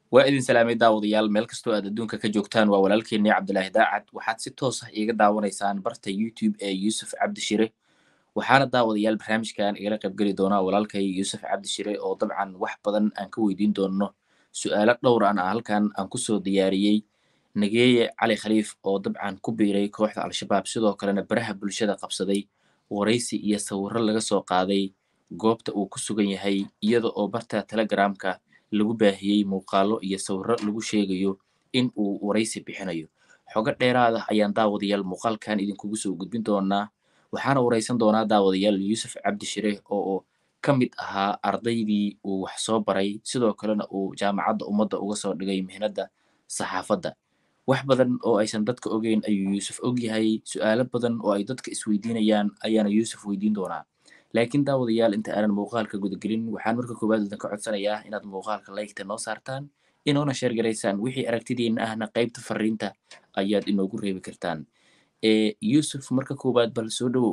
waa idin salaamay daawadayaal meel kastoo aad adduunka ka joogtaan waa walaalkeenii cabdilaahi daacad waxaad si toos ah iiga daawanaysaan barta youtube ee yuusuf cabdishire waxaana daawadayaal barnaamijkan igala qaybgeli doonaa walaalkay yuusuf cabdishire oo dabcan wax badan aan ka weydiin doono su-aalo dhowr an ah halkan aan kusoo diyaariyey nageeye cali khaliif oo dabcan ku biiray kooxda al-shabaab sidoo kalena baraha bulshada qabsaday waraysi iyo sawirro laga soo qaaday goobta uu ku sugan yahay iyada oo barta telegramka lagu baahiyey muuqaalo iyo sawirro lagu sheegayo in uu waraysi bixinayo xogo dheeraada ayaan daawadayaal muuqaalkan idinkugu soo gudbin doonaa waxaana waraysan doonaa daawadayaal yuusuf cabdishire oo ka mid ahaa ardaydii uu wax soo baray sidoo kalena uu jaamacadda ummadda uga soo dhigay mihnadda saxaafadda wax badan oo aysan dadka ogeyn ayuu yuusuf og yahay su-aalo badan oo ay dadka isweydiinayaan ayaana yuusuf weydiin doonaa laakiin daawadayaal inta aanan muuqaalka gudagelin waxaan marka koowaad idinka codsanayaa inaad muuqaalka laygta noo saartaan inoona sheergaraysaan wixii aragtidiina ahna qaybta fariinta ayaad inoogu reebi kartaan yuusuf marka koowaad bal soo dhowow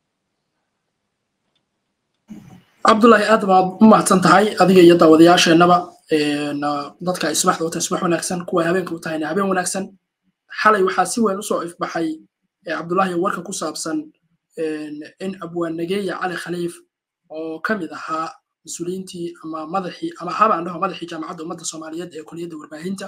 cabdullaahi aad baad u mahadsan tahay adiga iyo daawadayaasheenaba dadka ay subaxda u tahay subax wanaagsan kuwa habeenka u tahayna habeen wanaagsan xalay waxaa si weyn usoo ifbaxay cabdullaahi warka ku saabsan in abwaanageeya cali khaliif oo ka mid ahaa mas-uuliyiintii ama madaxii ama haba aan dhaho madaxii jaamacadda ummadda soomaaliyeed ee kuliyadda warbaahinta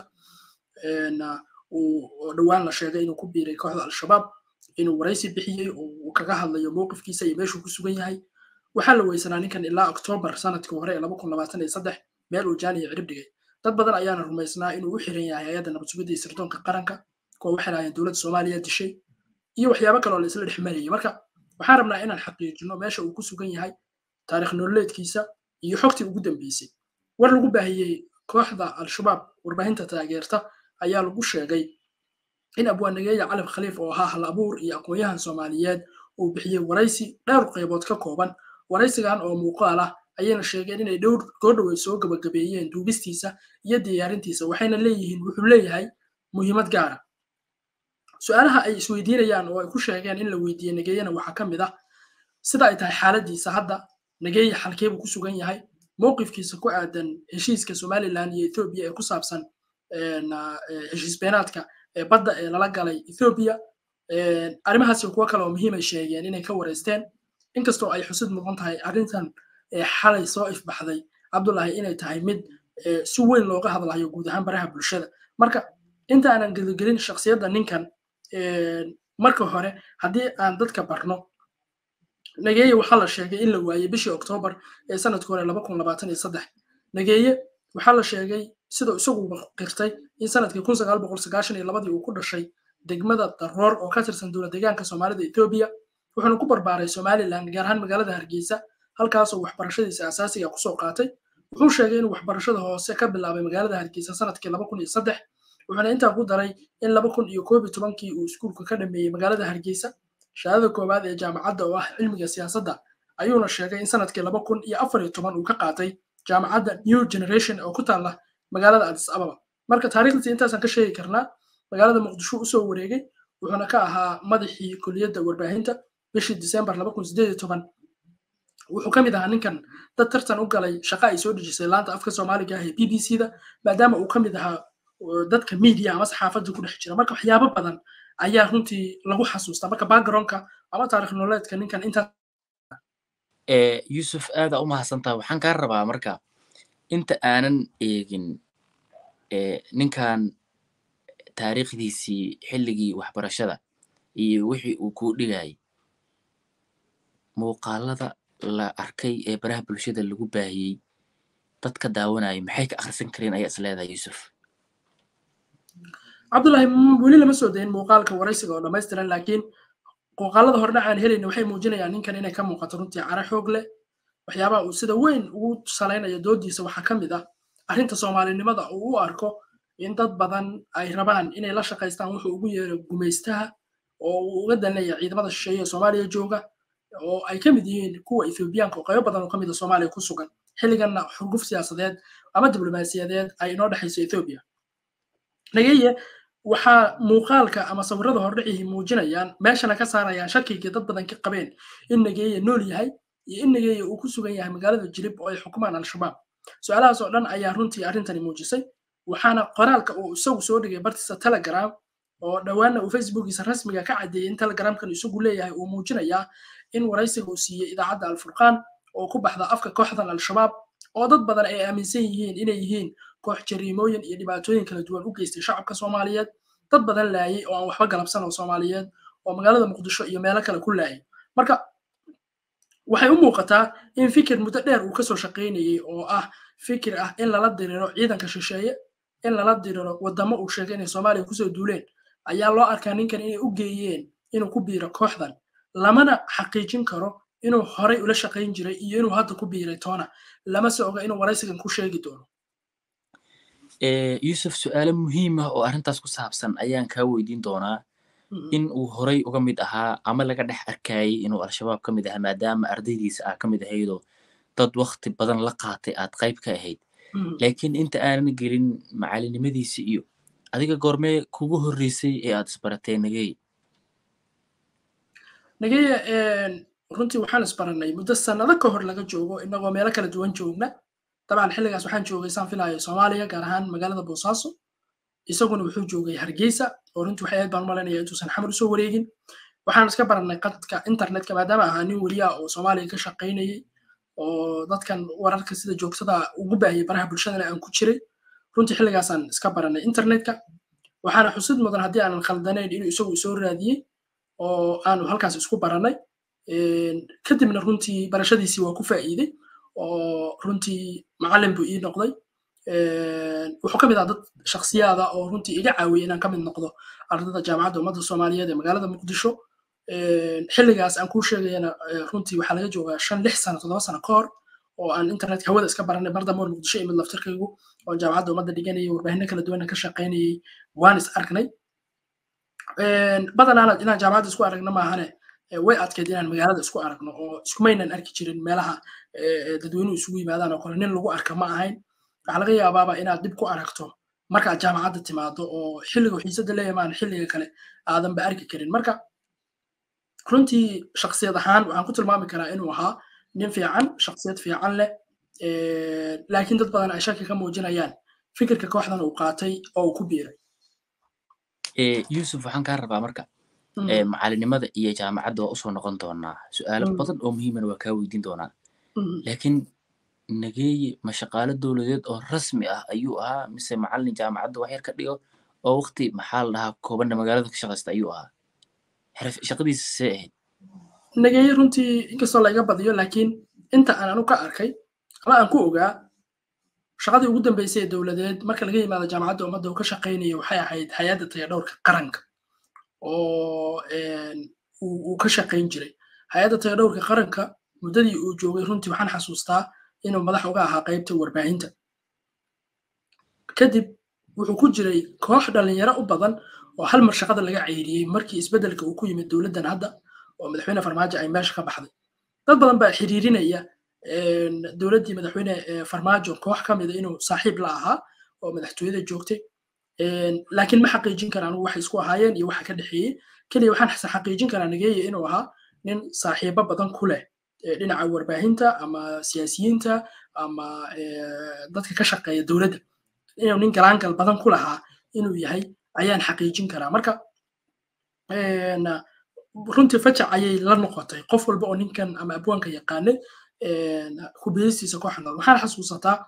oo dhowaan la sheegay inuu ku biiray kooxda al-shabaab inuu waraysi bixiyey oo uu kaga hadlayo mowqifkiisa iyo meeshuu ku sugan yahay waxaa la weysanaa ninkan ilaa oktoobar sanadkii hore ee laba kun labaatan iyo saddex meel uu jaaniya cirib dhigay dad badan ayaana rumaysnaa inuu u xiran yahay hay-adda nabad sugidda iyo sirdoonka qaranka kuwa waxay lahaayeen dowladda soomaaliya dishay iyo waxyaabo kale oo la isla dhex marayay marka waxaan rabnaa inaan xaqiijino meesha uu ku sugan yahay taarikh nololeedkiisa iyo xogtii ugu dambeysay war lagu baahiyey kooxda al-shabaab warbaahinta taageerta ayaa lagu sheegay in abwaanageeya calif khaliif oo ahaa hal abuur iyo aqoon-yahan soomaaliyeed uu bixiyey waraysi dhowr qaybood ka kooban waraysigan oo muuqaal ah ayayna sheegeen inay dhowr goodhowey soo gabagabeeyeen duubistiisa iyo diyaarintiisa waxayna leeyihiin wuxuu leeyahay muhiimad gaara su-aalaha ay isweydiinayaan oo ay ku sheegeen in la weydiiyey nageeyana waxaa ka mid ah sida ay tahay xaaladiisa hadda nageeye xalkeebuu ku sugan yahay mowqifkiisa ku aadan heshiiska somalilan iyo ethoobiya ee ku saabsan heshiis beenaadka ee badda ee lala galay ethoobiya arrimahaasi kuwo kale oo muhiimay sheegeen inay ka wareysteen inkastoo ay xusid mudan tahay arrintan xalay soo ifbaxday cabdullaahi inay tahay mid si weyn looga hadlayo guud ahaan baraha bulshada marka inta aanan geligelin shaksiyadda ninkan marka hore haddii aan dadka barno nageeye waxaa la sheegay in la waayey bishii oktoobar ee sanadkii hore laba kun labaatan iyo saddex nageeye waxaa la sheegay siduu isaguba qirtay in sanadkii kun sagaal boqol sagaashan iyo labadii uu ku dhashay degmada daroor oo ka tirsan dowlad deegaanka soomaalida etoobiya wuxuuna ku barbaaray somalilan gaar ahaan magaalada hargeysa halkaasoo waxbarashadiisa asaasiga kusoo qaatay wuxuu sheegay inuu waxbarashada hoose ka bilaabay magaalada hargeysa sanadkii laba kun iyo saddex wuxuuna intaa ku daray in laba kun iyo koob iyo tobankii uu iskuulka ka dhameeyey magaalada hargeysa shahaadada koowaad ee jaamacadda oo ah cilmiga siyaasadda ayuuna sheegay in sanadkii laba kun iyo afar iyo toban uu ka qaatay jaamacadda new generation oo ku taalla magaalada adis ababa marka taariikhdiisa intaasaan ka sheegi karnaa magaalada muqdisho usoo wareegay wuxuuna ka ahaa madaxii kuliyadda warbaahinta bishii disembar laba kun sideed iyo toban wuxuu ka mid ahaa ninkan dad tartan u galay shaqa ay soo dhejisay laanta afka soomaaliga ah ee b b c da maadaama uu ka mid ahaa dadka media ama saxaafadda ku dhex jira marka waxyaabo badan ayaa runtii lagu xasuustaa marka backgroundka ama taarikh nololeedka ninkan intaa yuusuf aada u mahadsantaha waxaan kaa rabaa marka inta aanan eegin ninkan taariikhdiisii xilligii waxbarashada iyo wixii uu kuu dhigayay muuqaalada la arkay ee baraha bulshada lagu baahiyey dadka daawanaya maxay ka akhrisan kareen ayaa is leedahay yuusuf cabdullaahi weli lama soo dayin muuqaalka waraysiga oo dhammaystiran laakiin muuqaalada hordhac aan helayna waxay muujinayaan ninkan inay ka muuqato runtii cara xoog leh waxyaabaha uu sida weyn ugu salaynayo doodiisa waxaa ka mid ah arrinta soomaalinimada uu u arko in dad badan ay rabaan inay la shaqaystaan wuxuu ugu yeero gumaystaha oo uu uga danleeya ciidamada shisheeye ee soomaaliya jooga oo ay ka mid yihiin kuwa ethoobiyaanka oo qaybo badan oo ka mid a soomaaliya ku sugan xilliganna xurguf siyaasadeed ama diblomaasiyadeed ay inoo dhexayso ethoobiya nageye waxaa muuqaalka ama sawirada hordhicihii muujinayaan meeshana ka saarayaan shakigii dad badan ka qabeen in nageeye nool yahay iyo in nageeye uu ku sugan yahay magaalada jilib oo ay xukumaan al-shabaab su-aalahaas oo dhan ayaa runtii arrintani muujisay waxaana qoraalka uu isagu soo dhigay bartiisa telegram oo dhowaanna uu facebookiisa rasmiga ka caddeeyey in telegramkan isagu leeyahay uu muujinayaa in waraysiga uu siiyey idaacadda alfurqaan oo ku baxda afka kooxdan al-shabaab oo dad badan ay aaminsan yihiin inay yihiin koox jariimooyin iyo dhibaatooyin kala duwan u geystay shacabka soomaaliyeed dad badan laayay oo aan waxba galabsan oo soomaaliyeed oo magaalada muqdisho iyo meelo kale ku laayay marka waxay u muuqataa in fikir muddo dheer uu kasoo shaqaynayey oo ah fikir ah in lala diriro ciidanka shisheeye in lala diriro wadamo uu sheegay inay soomaaliya kusoo duuleen ayaa loo arkaa ninkan inay u geeyeen inuu ku biiro kooxdan lamana xaqiijin karo inuu horay ula shaqayn jiray iyo inuu hadda ku biiray toona lama se oga inuu waraysigan ku sheegi doono yusuf su-aalo muhiim ah oo arrintaas ku saabsan ayaan kaa weydiin doonaa in uu horay uga mid ahaa ama laga dhex arkayay inuu al-shabaab ka mid ahaa maadaama ardaydiisa ah ka mid ahaydoo dad wakti badan la qaatay aad qayb ka ahayd laakiin inta aanan gelin macalinimadiisi iyo adiga goormee kugu horreysay ee aad isbaratay nagey nageye runtii waxaan isbarannay muddo sannado ka hor laga joogo inagoo meelo kala duwan joogna dabcan xilligaas waxaan joogay saan filayo soomaaliya gaar ahaan magaalada boosaaso isaguna wuxuu joogay hargeysa oo runtii waxay aad baan u malaynaya intuusan xamar usoo wareegin waxaan iska barannay qadka internetka maadaama ahaa nin weliya oo soomaaliya ka shaqaynayey oo dadkan wararka sida joogtada ugu baahiyay baraha bulshadana aan ku jiray runtii xilligaasaan iska barannay internetka waxaana xusid mudan haddii aanan khaldanayn inuu isagu isoo raadiyey oo aanu halkaas isku barannay kadibna runtii barashadiisii waa ku faa'iiday oo runtii macallin buu ii noqday wuxuu ka mid ah dad shaksiyaada oo runtii iga caawiyay inaan ka mid noqdo ardada jaamacadda ummadda soomaaliyeed ee magaalada muqdisho xilligaas aan kuu sheegayana runtii waxaa laga joogaa shan lix sano toddoba sano ka hor oo aan internetka hawada iska baranay bardamoor muqdisho imid laftirkaygu oo jaamacadda ummadda dhiganayay warbaahinno kala duwanna ka shaqaynayay waan is aragnay badanaana inaan jaamacadda isku aragno maahane way adkeyd inaan magaalada isku aragno oo iskumaynan arki jirin meelaha dadweynuhu isugu yimaadaan oo kale nin lagu arka ma ahayn waxaa laga yaabaaba inaad dib ku aragto markaad jaamacadda timaado oo xilliga xiisada leeyamaan xilliga kale aadanba arki karin marka runtii shaksiyad ahaan waxaan ku tilmaami karaa inuu ahaa nin fiican shaksiyad fiican leh laakiin dad badan ay shaki ka muujinayaan fikirka kooxdan uu qaatay oo uu ku biiray yusuf waxaan kaa rabaa marka macalinimada iyo jaamacadda waa usoo noqon doonaa su-aalo badan oo muhiimana waa kaa weydiin doonaa laakiin nageeye ma shaqaalo dowladeed oo rasmi ah ayuu ahaa mise macalin jaamacadda wax yar ka dhigo oo waqti maxaa la dhahaa koobanna magaalada ka shaqaysta ayuu ahaa shaqadiisa see ahayd nageeye runtii inkastoo laiga badiyo laakiin inta aan anu ka arkay ama aan ku ogaa shaqadii ugu dambeysay ee dowladeed marka laga yimaado jaamacadda ummadda uu ka shaqaynaya waxay ahayd hay-adda tayadhowrka qaranka oo uu ka shaqayn jiray hay-adda tayadhowrka qaranka muddadii uu joogay runtii waxaan xasuustaa inuu madax uga ahaa qaybta warbaahinta kadib wuxuu ku jiray koox dhalinyaro u badan oo hal mar shaqada laga ceyriyey markii isbeddelka uu ku yimid dowladdan hadda oo madaxweyne farmaajo ay meesha ka baxday dad badan baa xiriirinaya dowladdii madaxweyne farmaajo koox ka mida inuu saaxiib la ahaa oo madaxtooyada joogtay laakiin ma xaqiijin karaan waxay isku ahaayeen iyo waxa ka dhexeeyey keliya waxaan xaqiijin karaa nageeye inuu ahaa nin saaxiibo badan ku leh dhinaca warbaahinta ama siyaasiyiinta ama dadka ka shaqeeya dowladda inuu nin galaangal badan ku lahaa inuu yahay ayaan xaqiijin karaa marka runtii fajac ayay la noqotay qof walba oo ninkan ama abwaanka yaqaanay kubiyistiisa kooxa nool waxaan xasuusataa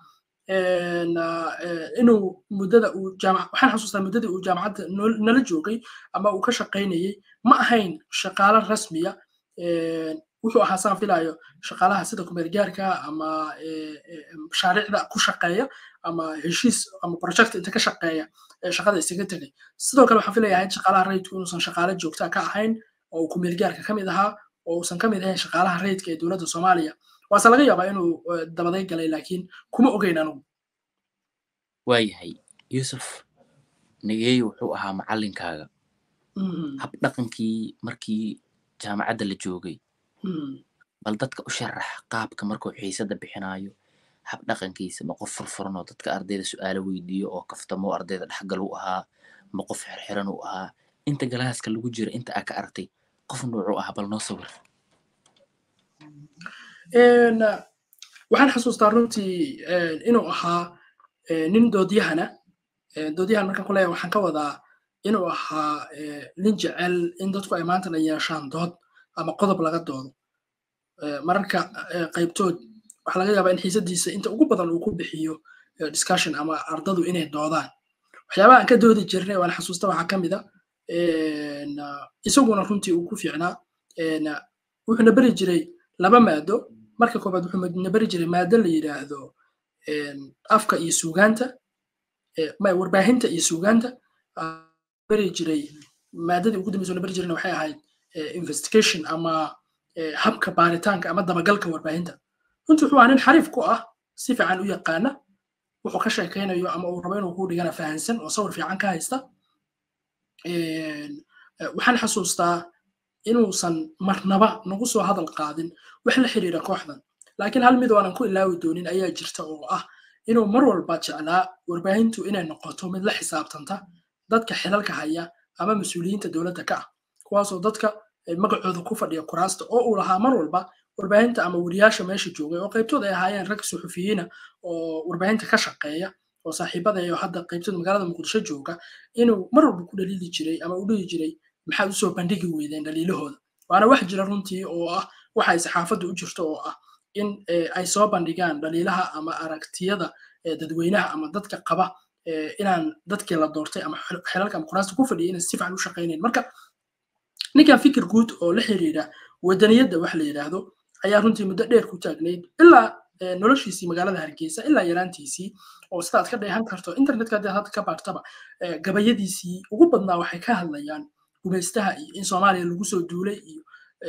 inuu muddada uu jaamac waxaan xasuustaa muddadii uu jaamacadda nala joogay ama uu ka shaqaynayey ma ahayn shaqaalo rasmiya wuxuu ahaa saan filayo shaqaalaha sida kumeelgaarka ama mashaariicda ku shaqeeya ama heshiis ama project inta ka shaqeeya shaqada isaga tegay sidoo kale waxaan filaya ahayd shaqaalaha rayidku inuusan shaqaale joogta ka ahayn oo uu kumeelgaarka ka mid ahaa oo uusan ka mid ahayn shaqaalaha rayidka ee dowladda soomaaliya waase laga yaabaa inuu dabaday galay laakiin kuma ogeyn anugu waayahay yusuf nageeye wuxuu ahaa macalinkaaga hab dhaqankii markii jaamacadda la joogay bal dadka u sharax qaabka markuu xiisada bixinayo hab dhaqankiisa ma qof furfuran oo dadka ardayda su-aalo weydiiyo oo kaftamo ardayda dhexgal u ahaa ma qof xirxiran u ahaa inta galaaska lagu jira inta aa ka aragtay qof nuucu ah bal noo sawir waxaan xasuustaa runtii inuu ahaa nin doodyahana doodyahan markaan ku leeyahay waxaan ka wadaa inuu ahaa nin jecel in dadku ay maantana yeeshaan dood ama qodob laga doodo mararka qaybtood waxaa laga yaabaa in xiisadiisa inta ugu badan uu ku bixiyo discussion ama ardadu inay doodaan waxyaabaha aan ka doodi jirnay waan xasuusta waxaa ka mid a isaguna runtii uu ku fiicnaa wuxuuna beri jiray laba maado marka koobaad wuxuuna beri jiray maado la yidhaahdo afka iyo suugaanta warbaahinta iyo suugaanta beri jiray maadadii ugu dambeysa beri jirayna waxay ahayd investigation ama habka baaritaanka ama dabagalka warbaahinta runtii wuxuu ahaa nin xariif ku ah si fiican u yaqaana wuxuu ka sheekaynayo ama uu rabo inuu ku dhigana fahansan oo sawir fiican ka haysta waxaan xasuustaa inuusan marnaba nagu soo hadal qaadin wax la xiriira kooxdan laakiin hal mid oonan ku ilaawi doonin ayaa jirta oo ah inuu mar walba jeclaa warbaahintu inay noqoto mid la xisaabtanta dadka xilalka haya ama mas-uuliyiinta dowladda ka ah kuwaasoo dadka magacooda ku fadhiya kuraasta oo uu lahaa mar walba warbaahinta ama wariyaasha meesha joogay oo qaybtood ay ahaayeen rag suxufiyiina oo warbaahinta ka shaqeeya oo saaxiibadayo hadda qaybtood magaalada muqdisho jooga inuu mar walba ku dhaliili jiray ama u dhihi jiray maxaad usoo bandhigi weydeen dhaliilahooda waana wax jira runtii oo ah waxa ay saxaafadda u jirto oo ah in ay soo bandhigaan dhaliilaha ama aragtiyada dadweynaha ama dadka qaba inaan dadkii la doortay ama xilalka ama kuraasta ku fadhiya inay si fiican u shaqaynayn marka ninkan fikir guud oo la xiriira wadaniyadda wax la yidhaahdo ayaa runtii muddo dheer ku taagnayd ilaa noloshiisii magaalada hargeysa ilaa yaraantiisii oo sidaad ka dheehan karto internetka haddaad hadda ka baartaba gabayadiisii ugu badnaa waxay ka hadlayaan gumaystaha iyo in soomaaliya lagu soo duulay iyo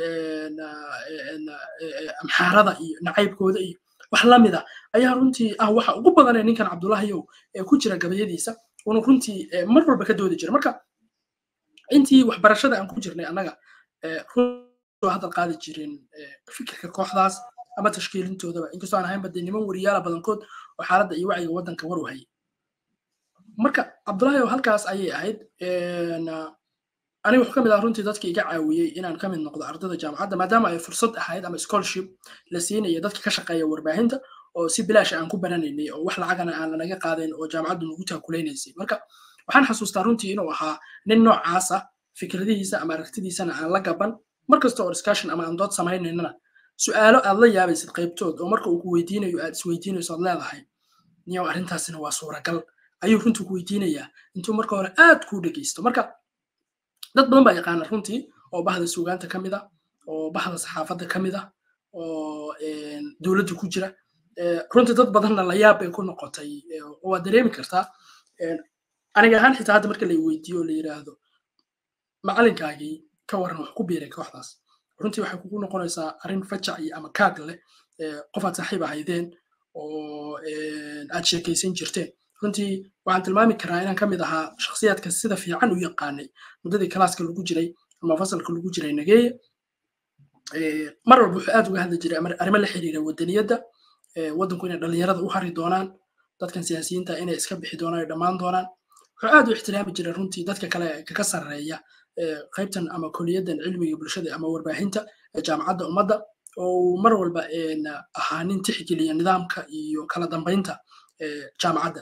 amxaarada iyo nacaybkooda iyo wax lamida ayaa runtii ah waxa ugu badanee ninkan cabdullaahiyow ee ku jira gabayadiisa unu runtii mar walba ka doodi jira marka intii waxbarashada aan ku jirnay annaga soo hadal qaadi jirin fikirka kooxdaas ama tashkiilintoodaba inkastoo aan ahaynba dee niman wariyaala badankood oo xaaladda iyo wacyiga waddanka war u hayay marka cabdullaahi halkaas ayay ahayd aniga wuxuu ka mid ah runtii dadka iga caawiyey inaan ka mid noqdo ardada jaamacadda maadaama ay fursad ahayd ama scholarship la siinaya dadka ka shaqeeya warbaahinta oo si bilaash aan ku baranaynay oo wax lacagana aan lanaga qaadayn oo jaamacaddu nagu taakulaysay marka waxaan xasuustaa runtii inuu ahaa nin noocaas ah fikradihiisa ama aragtidiisana aan la gaban markasta oo discussion ama aan dood samaynaynana su'aalo aad la yaabaysid qaybtood oo marka uu ku weydiinayo aad isweydiinayso aad leedahay niyow arrintaasina waa suuragal ayuu runtii ku weydiinayaa intuu marka hore aad kuu dhegeysto marka dad badan baa yaqaana runtii oo bahda suugaanta ka mid ah oo bahda saxaafadda ka mid ah oo dowladda ku jira runtii dad badanna la yaab bay ku noqotay waad dareemi kartaa aniga ahaan xitaa hadda marka la weydiiyo oo la yidhaahdo macalinkaagii ka waran wax ku biiray kooxdaas runtii waxay kugu noqonaysaa arrin fajac iyo ama kaag leh qof aad saaxiib ahaydeen oo aad sheekaysan jirteen runtii waxaan tilmaami karaa inaan ka mid ahaa shakhsiyaadka sida fiican u yaqaanay muddadii kalaaska lagu jiray ama fasalka lagu jiray nageeye mar walba wuxuu aad uga hadli jiray arrimo la xiriira wadaniyadda waddanku inay dhallinyarada u hari doonaan dadkan siyaasiyiinta inay iska bixi doonaan ay dhammaan doonaan wuxuu aad u ixtiraami jiray runtii dadka kale kaga sarreeya qaybtan ama koliyaddan cilmiga bulshada ama warbaahinta jaamacadda ummadda oo mar walba ahaa nin tixgeliya nidaamka iyo kala dambaynta jaamacadda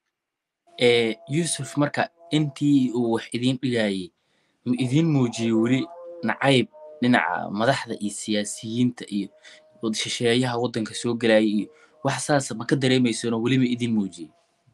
yusuf marka intii uu wax idiin dhigayay ma idiin muujiyey weli nacayb dhinaca madaxda iyo siyaasiyiinta iyo shisheeyaha waddanka soo gelaya iyo wax saasa ma ka dareemaysano weli ma idiin muujiyey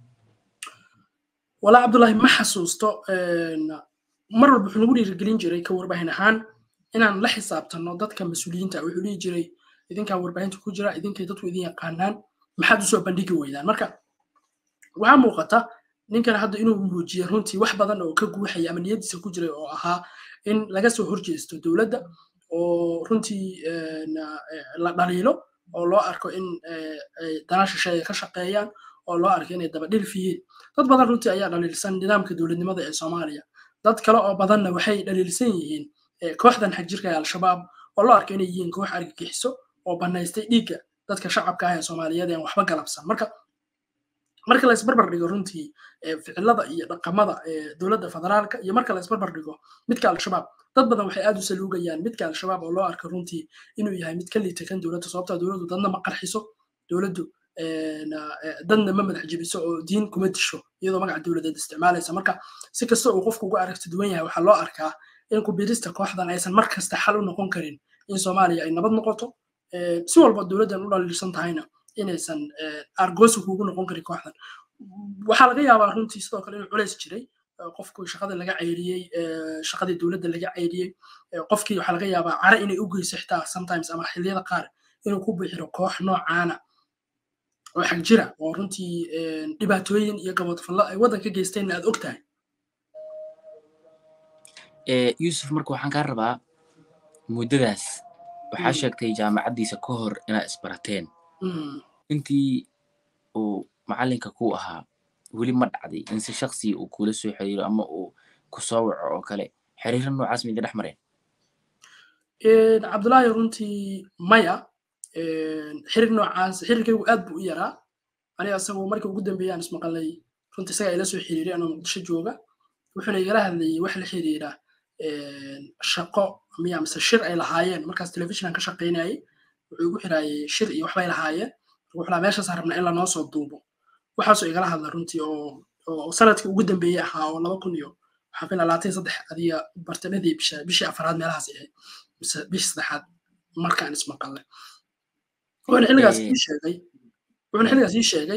walaa cabdullaahi ma xasuusto mar walba wuxuu nagu dhiirigelin jiray ka warbaahin ahaan inaan la xisaabtanno dadka mas-uuliyiinta wuxuu dhihi jiray idinkaa warbaahinta ku jira idinkay dadku idin yaqaanaan maxaad usoo bandhigi weydaan marka waxaa muuqata ninkan hadda inuu muujiye runtii wax badan oo ka guuxaya ama niyadiisa ku jiray oo ahaa in laga soo horjeesto dowladda oo runtii la dhaliilo oo loo arko in dana shisheeye ka shaqeeyaan oo loo arko inay daba dhilf yihiin dad badan runtii ayaa dhaliilsan nidaamka dowladnimada ee soomaaliya dad kale oo badanna waxay dhaliilsan yihiin kooxdan xagjirka ee al-shabaab oo loo arko inay yihiin koox argagixiso oo bannaystay dhiigga dadka shacabka ah ee soomaaliyeed ee waxba galabsan marka marka la isbarbar dhigo runtii ficilada iyo dhaqamada dowladda federaalka iyo marka la isbarbar dhigo midka al-shabaab dad badan waxay aad u saluugayaan midka al-shabaab oo loo arko runtii inuu yahay mid ka liita kan dowladda sababtaa dowladdu dadna ma qarxiso dowladdu dadna ma madax jebiso oo diin kuma disho iyadoo magaca dowladeed isticmaalaysa marka si kasta uu qofku uga aragti duwan yahay waxaa loo arkaa in kubirista kooxdan aysan mar kasta xal u noqon karin in soomaaliya ay nabad noqoto si walba dowladdan u dhaliilsan tahayna inaysan argoosi kuugu noqon karin kooxdan waxaa laga yaabaa runtii sidoo kale inuu culays jiray qofku shaqada laga ceyriyey shaqadii dowladda laga ceyriyey qofkii waxaa laga yaabaa cara inay u geyso xitaa sometimes ama xilliyada qaar inuu ku bixiro koox noocaana oo xag jira oo runtii dhibaatooyin iyo gabadfallo ay waddanka geysteenna aad og tahay yuusuf marka waxaan kaa rabaa muddadaas waxaa sheegtay jaamacaddiisa ka hor inaad isbarateen intii uu macallinka ku ahaa weli ma dhacday in si shaksiya uu kula soo xiriiro ama uu ku soo waco oo kale xiriiro noocaas mida dhex mareen cabdullaahi runtii maya xiriir noocaas xiriirkaygu aad buu u yaraa aniga isagu markii ugu dambeeyay aan ismaqalay runtii isagaa ila soo xiriiray anoo muqdisho jooga wuxuuna igala hadlayay wax la xiriira shaqo miya mise shir ay lahaayeen markaas telefishinan ka shaqaynayay wuxuu igu xiraayay shir iyo waxbay lahaayeen wuxuu lahaa meeshaasaan rabnaa in lanoo soo duubo waxaasoo igala hadla runtii oo oo sanadkii ugu dambeeyey ahaa oo laba kun iyo waxaan filaa labaatan saddex adiga bartadhadii bisha bishii afaraad meelahaas ahayd mise bishii saddexaad markaan ismaqalnay wuxuuna xilligaas ii sheegay wuxuuna xilligaas ii sheegay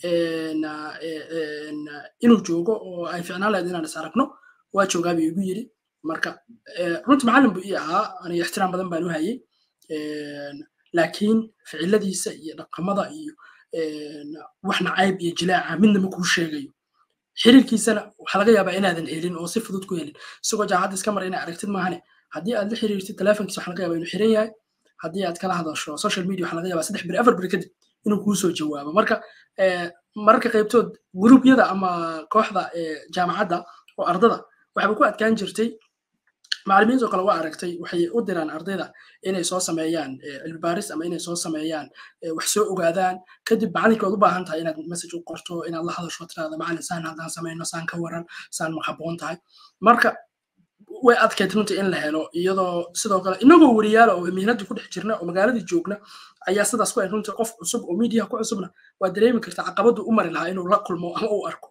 inuu joogo oo ay ficnaan lahayd inaan is aragno waa joogaa buu igu yidhi marka runtii macallin buu ii ahaa aniga ixtiraam badan baan u hayay laakiin ficiladiisa iyo dhaqamada iyo wax nacayb iyo jilaaca midna ma kuu sheegayo xiriirkiisana waxaa laga yaabaa inaadan helin oo si fudud ku helin isagoo jaacadda iska mara inaa aragtid maahane haddii aad la xiriirtid telefonkiisa waxaa laga yaabaa inuu xiran yahay haddii aad kala hadasho social media waxaa laga yaabaa saddex beri afar beri kadib inuu kuu soo jawaabo marka mararka qaybtood guruubyada ama kooxda jaamacadda oo ardada waxaba ku adkaan jirtay macallimiintoo kale waa aragtay waxay u diraan ardayda inay soo sameeyaan cilmi baaris ama inay soo sameeyaan wax soo ogaadaan kadib macalinka waad u baahan tahay inaad message u qorto inaad la hadasho tiraada macallin saan haddaan samayno saan ka waran saan ma habboon tahay marka way adkayd runtii in la helo iyadoo sidoo kale inagoo weriyaala oo mihnadii ku dhex jirna oo magaaladii joogna ayaa sidaas ku ay runtii qof cusub oo miidiyaha ku cusubna waa dareemi karta caqabadu u mari lahaa inuu la kulmo ama uu arko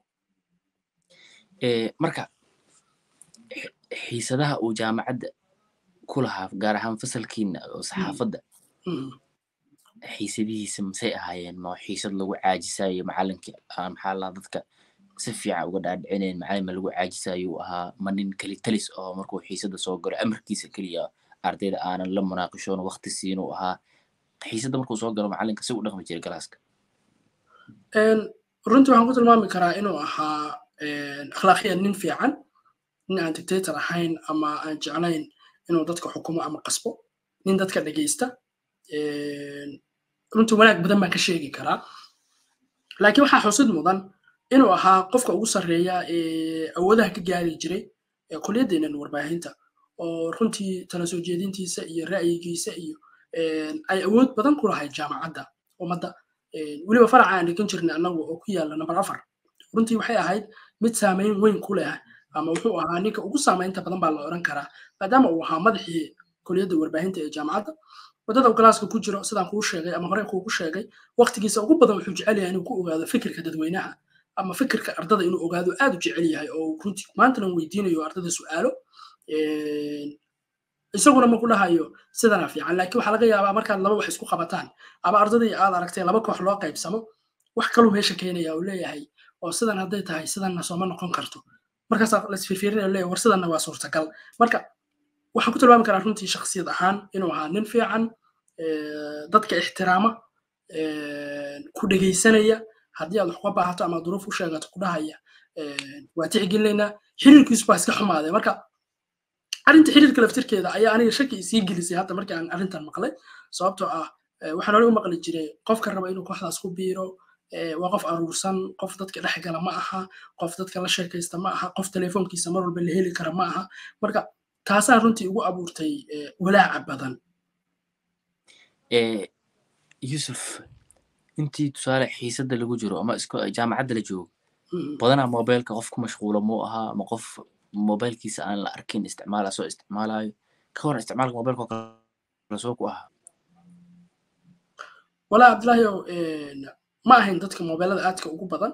marka xiisadaha uu jaamacadda ku lahaa gaar ahaan fasalkiina oo saxaafadda xiisadihiisa masay ahaayeen ma xiisad lagu caajisayo macalinka maxaa laa dadka si fiican uga dhaadhicineen macalin ma lagu caajisayo uu ahaa ma nin keli talis oo markuu xiisadda soo galo amarkiisa keliya ardayda aanan la munaaqishoon waqti siin uu ahaa xiisadda markuu soo galo macalinka si u dhaqmi jiray galaaska runtii waxaan ku tilmaami karaa inuu ahaa akhlaaqiyan nin fiican nin aan dictator ahayn ama aan jeclayn inuu dadka xukumo ama qasbo nin dadka dhegeysta runtii wanaag badan baan ka sheegi karaa laakiin waxaa xusid mudan inuu ahaa qofka ugu sarreeya ee awoodaha ka gaari jiray kuliyadeenan warbaahinta oo runtii tala soo jeedintiisa iyo ra'yigiisa iyo ay awood badan ku lahayd jaamacadda ummadda weliba faraca aan dhigan jirnay annagu oo ku yaalla namber afar runtii waxay ahayd mid saamayn weyn ku leh ama wuxuu ahaa ninka ugu saamaynta badan baa la oran karaa maadaama uu ahaa madaxii kuliyadda warbaahinta ee jaamacadda waddada galaaska ku jiro sidaan kuu sheegay ama hore kuugu sheegay waqtigiisa ugu badan wuxuu jecel yahay inuu ku ogaado fikirka dadweynaha ama fikirka ardada inuu ogaado aad u jecel yahay oo runtii maantana weydiinayo ardada su'aalo isaguna ma ku dhahayo sidana fiican laakiin waxaa laga yaabaa markaad laba wax isku qabataan ama ardadii aad aragtay laba koox loo qaybsamo wax kaluu meesha keenaya uu leeyahay oo sidan hadday tahay sidanna sooma noqon karto markaasaa lasfiirfiirinaya leeyahay war sidanna waa suurtagal marka waxaan ku tilmaami karaa runtii shaksiyad ahaan inuu ahaa nin fiican dadka ixtiraama ku dhegaysanaya haddii aad wax uga baahato ama duruuf u sheegato ku dhahaya waa tixgelinaynaa xiriirkiisu baa iska xumaaday marka arrinta xiriirka laftirkeeda ayaa aniga shaki isii gelisay hadda markii aan arrintan maqlay sababtoo ah waxaan hore u maqli jiray qofka raba inuu kooxdaas ku biiro waa qof aruursan qof dadka dhex gala ma aha qof dadka la sheekaysta ma aha qof telefoonkiisa mar walba la heli kara ma aha marka taasaa runtii ugu abuurtay walaaca badan yusuf intii tusaale xiisadda lagu jiro ama jaamacadda la joogo badanaa mobilka qof ku mashquulo muu ahaa ama qof mobilkiisa aan la arkin isticmaala soo isticmaalayo ka waran isticmaalka mobilka kale soo ku ahaa walaa cabdillahiow ma ahayn dadka mobilada aadka ugu badan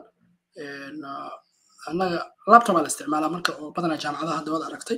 annaga laptopaa la isticmaalaa marka oo badanaa jaamacadaha hadda waad aragtay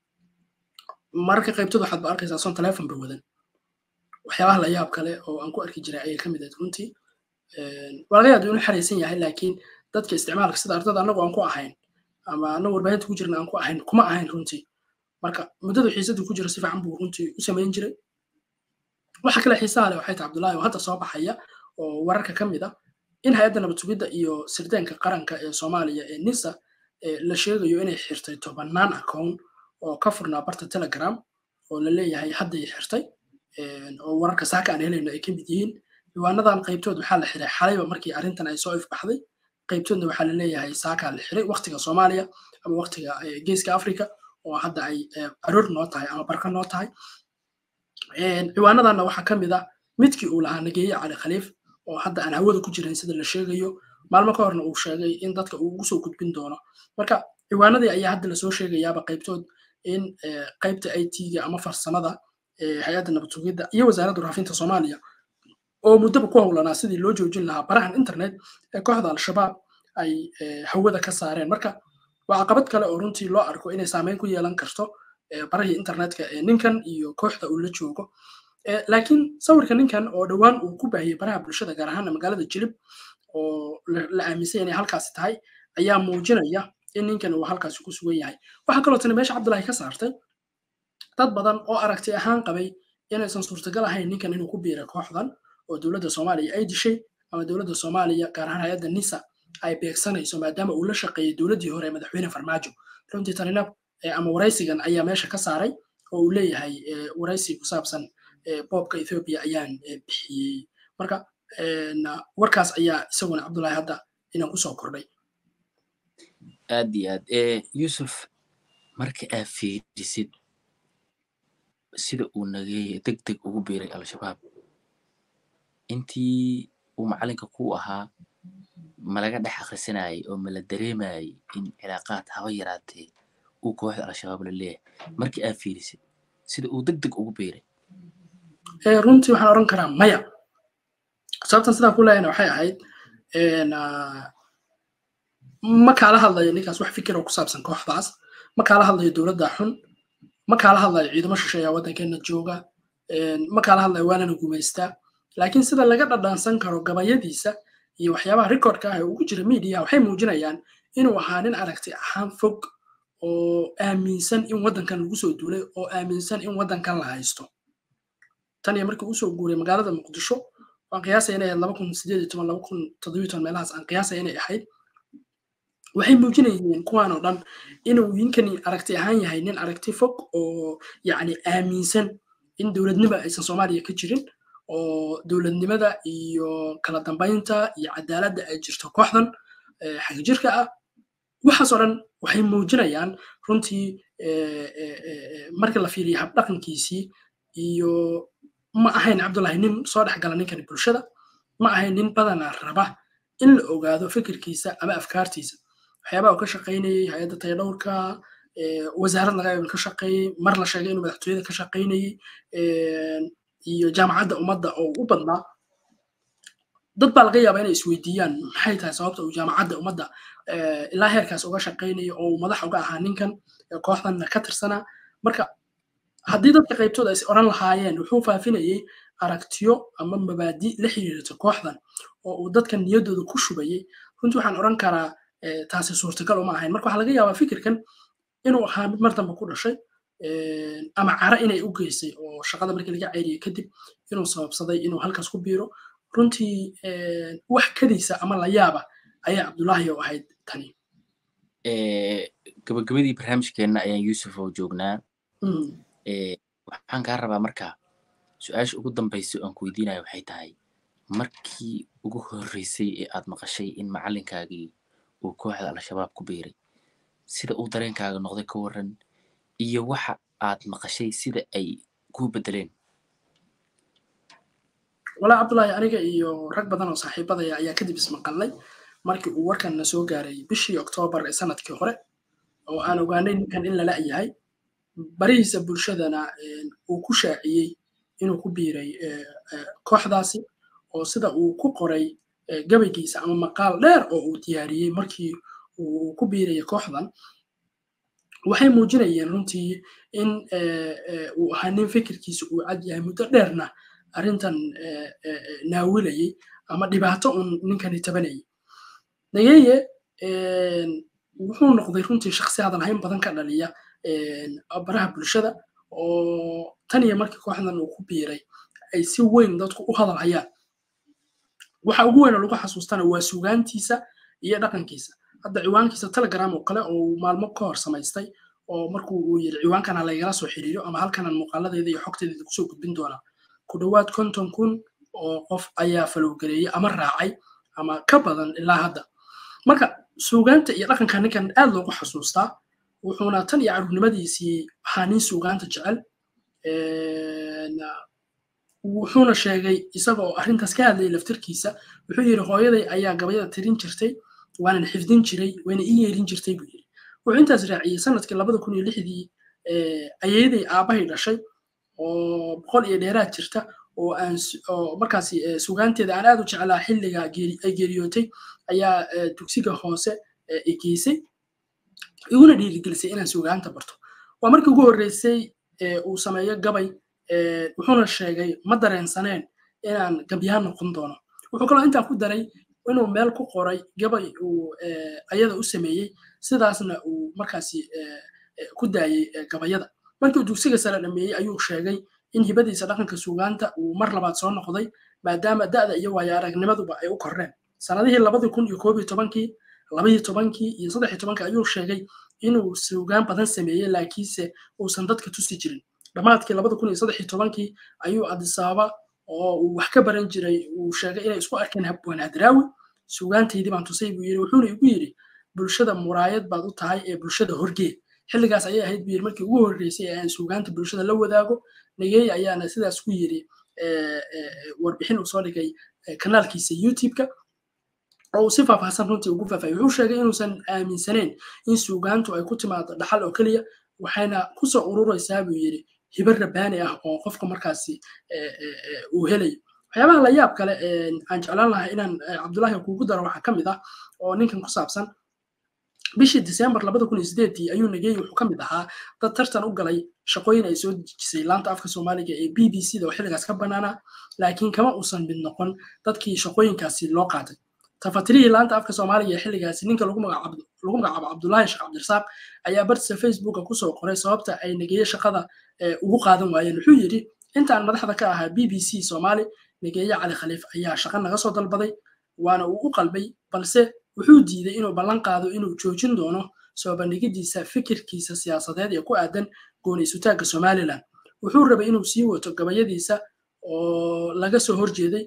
mararka qaybtooda waxaad ba arkaysaa son telefon ba wadan waxyaabaha la yaab kale oo aan ku arki jiray ayay ka mid ahayd runtii waa laga yaaba inuu xaraysan yahay laakiin dadka isticmaalka sida ardada annagu aan ku ahayn ama annagu warbaahinta ku jirna aan ku ahayn kuma ahayn runtii marka muddada xiisadii ku jira si fiican buu runtii u samayn jiray waxa kale xiisaha leh waxay tahay cabdullaahi oo hadda soo baxaya oo wararka ka mid ah in hay-adda nabad sugidda iyo sirdaanka qaranka ee soomaaliya ee nisa la sheegayo inay xirtay tobannaan account oo ka furnaa barta telegram oo la leeyahay hadday xirtay oo wararka saaka aan helayno ay ka mid yihiin diiwaanadan qaybtood waxaa la xiray xalayba markii arrintan ay soo ifbaxday qaybtoodna waxaa la leeyahay saakaa la xiray waqtiga soomaaliya ama waqtiga geeska africa oo hadda ay aroor noo tahay ama barka noo tahay ciwaanadanna waxaa ka mid ah midkii uu lahaa nageeye cali khaliif oo hadda aan hawada ku jirin sida la sheegayo maalmo ka horna uu sheegay in dadka uu ugu soo gudbin doono marka ciwaanadii ayaa hadda lasoo sheegayaaba qaybtood in qaybta i t-ga ama farsamada hay-adda nabad sugidda iyo wasaaradda waraafinta soomaaliya oo muddaba ku howlanaa sidii loo joojin lahaa barahan internet ee kooxda al-shabaab ay hawada ka saareen marka waa caqabad kale oo runtii loo arko inay saameyn ku yeelan karto barahii internetka ee ninkan iyo kooxda uu la joogo laakiin sawirka ninkan oo dhowaan uu ku baahiyey baraha bulshada gaar ahaana magaalada jilib oo la aaminsan inay halkaasi tahay ayaa muujinaya in ninkan uu halkaasi ku sugan yahay waxaa kaloo tani meesha cabdullaahi ka saartay dad badan oo aragti ahaan qabay inaysan suurtagal ahayn ninkan inuu ku biiray kooxdan oo dowladda soomaaliya ay dishay ama dowladda soomaaliya gaar ahaan hay-adda nisa ay beegsanayso maadaama uu la shaqeeyey dowladdii hore ee madaxweyne farmaajo runtii tanina ama waraysigan ayaa meesha ka saaray oo uu leeyahay waraysi ku saabsan boobka ethoobia ayaan bixiyey marka warkaas ayaa isaguna cabdullaahi hadda inaan kusoo kordhay aad iyo aad yusuf marka aad fiirisid sida uu nageeye deg deg ugu biiray al-shabaab intii uu macalinka ku ahaa malaga dhex akhrisanayay oo mala dareemayay in cilaaqaad haba yaraatee uu kooxda al-shabaab la leeyahay markii aad fiirisid sida uu deg deg ugu biiray runtii waxaan odhan karaa maya sababtan sidaa ku leeyana waxay ahayd ma kaala hadlayo ninkaas wax fikir oo ku saabsan kooxdaas ma kaala hadlayo dowladda xun ma kaala hadlayo ciidamo shisheeya waddankeena jooga ma kaala hadlayo waanana gumaystaa laakiin sida laga dhadhansan karo gabayadiisa iyo waxyaabaha recordka ah ee ugu jira media waxay muujinayaan inuu ahaa nin aragti ahaan fog oo aaminsan in waddankan lagu soo duulay oo aaminsan in waddankan la haysto tan iyo markii usoo guuray magaalada muqdisho waan qiyaasaya inay ahayd laba kun sideed iyo toban laba kun toddobiyo toban meelahaas aan qiyaasaya inay ahayd waxay muujinayeen kuwaan oo dhan inuu ninkani aragti ahaan yahay nin aragti fog oo yacni aaminsan in dowladnimo aysan soomaaliya ka jirin oo dowladnimada iyo kala dambaynta iyo cadaaladda ay jirto kooxdan xagjirka ah waxaas oo dhan waxay muujinayaan runtii marka la fiiriyo habdhaqankiisii iyo ma ahayn cabdullahi nin soo dhex gala ninkani bulshada ma ahayn nin badanaa raba in la ogaado fikirkiisa ama afkaartiisa waxyaabaha uu ka shaqaynayey hay-adda tayadhowrka wasaarad laga yaban ka shaqeeyey mar la sheegay inuu madaxtooyada ka shaqaynayey iyo jaamacadda ummadda oo u badnaa dad baa laga yaabaa inay isweydiiyaan maxay tahay sababta uu jaamacadda ummadda ilaa heerkaas uga shaqaynayo oo uu madax uga ahaa ninkan kooxdanna ka tirsanaa marka haddii dadka qaybtooda is odhan lahaayeen wuxuu faafinayey aragtiyo ama mabaadi la xiriirta kooxdan oo uu dadka niyaddooda ku shubayey runtii waxaan odhan karaa taasi suurtagal uma ahayn marka waxaa laga yaabaa fikirkan inuu ahaa mid mar dambe ku dhashay ama cara inay u geysay oo shaqada markii laga ceyriyey kadib inuu sababsaday inuu halkaas ku biiro runtii wax kadiisa ama la yaaba ayaa cabdullaahi oo ahayd tani gabagabadii barnaamijkeenna ayaan yuusuf oo joognaa waxaan kaa rabaa marka su-aasha ugu dambaysa aan ku weydiinayo waxay tahay markii ugu horreysay ee aad maqashay in macalinkaagii uu kooxda al-shabaab ku biiray sida uu dareenkaaga noqday ka waran iyo waxa aad maqashay sida ay kuu bedeleen walaa cabdullaahi aniga iyo rag badan oo saaxiibadaya ayaa kadib ismaqalnay markii uu warkan na soo gaaray bishii oktoobar ee sanadkii hore oo aan ogaanay ninkan in lala yahay barihiisa bulshadana uu ku shaaciyey inuu ku biiray kooxdaasi oo sida uu ku qoray gabaygiisa ama maqaal dheer oo uu diyaariyey markii uu ku biiraya kooxdan waxay muujinayeen runtii in uu ahaa nin fikirkiisa uu cad yahay muddo dheerna arrintan naawilayey ama dhibaato uun ninkani tabanayay nageye wuxuu noqday runtii shaksi hadal hayn badan ka dhaliya baraha bulshada oo tan iyo markii kooxdan uu ku biiray ay si weyn dadku u hadal hayaan waxa ugu weyn oo lagu xasuustana waa sugaantiisa iyo dhaqankiisa hadda ciwaankiisa telegram oo kale oo maalmo ka hor samaystay oo markuu uu yiri ciwaankana laygala soo xiriiro ama halkanan muuqaaladeeda iyo xogteeda kusoo gudbin doonaa ku dhowaad konton kun oo qof ayaa falowgareeyey ama raacay ama ka badan ilaa hadda marka suugaanta iyo dhaqanka ninkan aad loogu xasuustaa wuxuuna tan iyo caruurnimadiisii ahaa nin suugaanta jecel wuxuuna sheegay isaga oo arrintaas ka hadlayay laftirkiisa wuxuu yidhi hooyaday ayaa gabayada tirin jirtay waanan xifdin jiray wayna ii yeerin jirtay buu yidhi wuxuu intaas raaciyey sanadkii labada kun iyo lixdii ayeeday aabbahay dhashay oo boqol iyo dheeraad jirta oo aan oo markaasi sugaanteeda aan aad u jeclaa xilliga ay geeriyootay ayaa dugsiga hoose geysay iguna dhiirigelisay inaan sugaanta barto waa markii ugu horreysay uu sameeyo gabay wuxuuna sheegay ma dareensaneen inaan gabyaan noqon doono wuxuu kaloo intaa ku daray inuu meel ku qoray gabay uu ayada u sameeyey sidaasna uu markaasi ku daayey gabayada markii uu dugsiga sare dhameeyey ayuu sheegay in hibadiisa dhaqanka sugaanta uu mar labaad soo noqday maadaama da'da iyo waayo aragnimaduba ay u korreen sanadihii labadii kun iyo koob iyo tobankii labaiyo tobankii iyo saddex iyo tobankii ayuu sheegay inuu sugaan badan sameeyey laakiinse uusan dadka tusi jirin dhammaadkii labada kun iyo saddex iyo tobankii ayuu adisaaba oo uu wax ka baran jiray uu sheegay inay isku arkeen habwaan hadraawi sugaantaydii baan tusay buu yidhi wuxuuna igu yidhi bulshada muraayad baad u tahay ee bulshada horgee xilligaas ayay ahayd buu yidhi markii ugu horreysay ee aan sugaanta bulshada la wadaago nageey ayaana sidaas ku yidhi warbixin uu soo dhigay kanaalkiisa youtube-ka oo uu si faahfaahsan runtii ugu faafayay wuxuu sheegay inuusan aaminsaneyn in suugaantu ay ku timaado dhaxal oo keliya waxayna kusoo ururaysaa buu yidhi hibar rabbaani ah oo qofka markaasi uu helayo waxyaabaha la yaab kale aan jeclaan lahay inaan cabdullaahi kuugu daro waxaa ka mid ah oo ninkan ku saabsan bishii disembar labada kun iyo sideedii ayuu nageey wuxuu ka mid ahaa dad tartan u galay shaqooyin ay soo dejisay laanta afka soomaaliga ee b b c da oo xilligaas ka bannaanaa laakiin kama uusan mid noqon dadkii shaqooyinkaasi loo qaatay tafatirihii laanta afka soomaaliga ee xilligaasi ninka lagu magacaabo cabdullaahi sheekh cabdirasaaq ayaa bartiisa facebooka kusoo qoray sababta ay nageeye shaqada ugu qaadan waayeen wuxuu yidhi intaan madaxda ka ahaa b b c soomaali nageeye cali khaliif ayaa shaqo naga soo dalbaday waana uu u qalbay balse wuxuu diiday inuu ballan qaado inuu joojin doono soo bandhigidiisa fikirkiisa siyaasadeed ee ku aadan gooni isutaagga somalilan wuxuu rabay inuu sii wato gabayadiisa oo laga soo horjeeday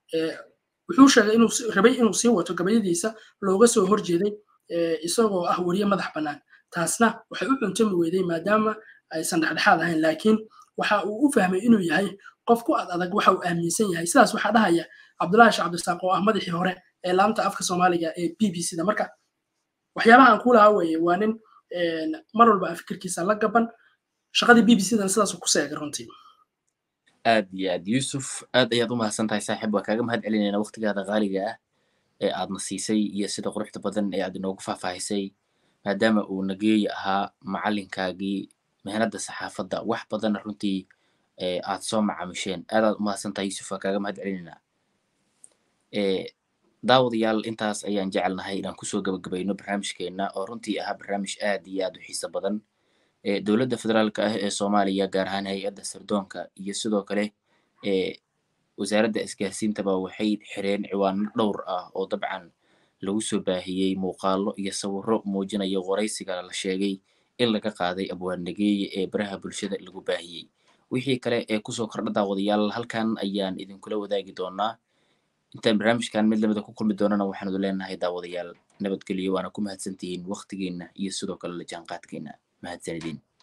wuxuu sheegay inuu rabay inuu sii wato gabayadiisa looga soo horjeeday isagoo ah weriye madax bannaan taasna waxay u cuntami weyday maadaama aysan dhexdhexaad ahayn laakiin waxa uu u fahmay inuu yahay qof ku ad adag waxa uu aaminsan yahay sidaas waxaa dhahaya cabdullaahi sheekh cabdisaaq oo ah madaxii hore ee laanta afka soomaaliga ee b b c da marka waxyaabaha aan ku lahaa weeye waa nin mar walba aan fikirkiisa la gaban shaqadii b b c dan sidaasuu ku seegay runtii aad iyo aad yuusuf aad ayaad u mahadsan tahay saaxiib waa kaaga mahad celinayna waqtigaada qaaliga ah ee aadna siisay iyo sida quruxda badan ee aad inoogu faahfaahisay maadaama uu nageeyi ahaa macalinkaagii mehnadda saxaafadda wax badanna runtii aad soo macaamisheen aad aad u mahadsan tahay yuusuf waa kaaga mahad celinaynaa daawadayaal intaas ayaan jecelnahay inaan kusoo gabagabayno barnaamijkeenna oo runtii ahaa barnaamij aad iyo aad u xiiso badan dowladda federaalka ah ee soomaaliya gaar ahaan hay-adda sirdoonka iyo sidoo kale wasaaradda isgaarsiintaba waxay xireen ciwaano dhowr ah oo dabcan lagu soo baahiyey muuqaalo iyo sawirro muujinaya waraysiga la sheegay in laga qaaday abwaannageeye ee baraha bulshada lagu baahiyey wixii kale ee kusoo kordha daawadayaal halkan ayaan idinkula wadaagi doonaa intaan barnaamijkan mid lamida ku kulmi doonana waxaanu leenahay daawadayaal nabadgelyo waana ku mahadsantihiin waqtigeena iyo sidoo kale la jaanqaadkeena mahadsanidin